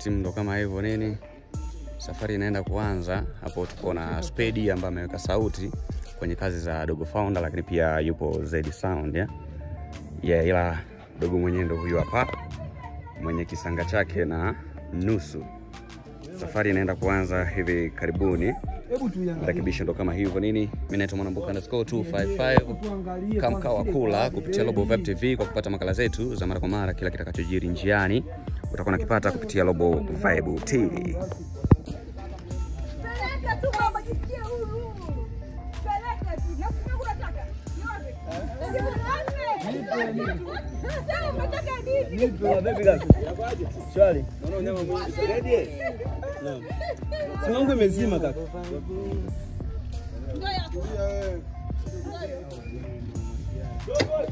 timu ndo kama hivyo nini, safari inaenda kuanza. Hapo tuko na Spedi ambaye ameweka sauti kwenye kazi za Dogo Founder, lakini pia yupo Zedi Sound ya yeah, ila dogo mwenyewe ndo huyu hapa mwenye kisanga chake na nusu. Safari inaenda kuanza hivi karibuni. Rekebisho ndo kama hivyo nini. Mimi naitwa Mwanambuka underscore 255 kamkawa kula kupitia Robo Vibe TV kwa kupata makala zetu za mara kwa mara, kila kitakachojiri njiani utakuwa nakipata kupitia Robo Vibe TV. Peleka tu mama, jisikie huru. Peleka tu. Na sina unataka. Yote. Yote. Sasa unataka nini? Shwari. Simu yangu imezima kaka. Ngoja.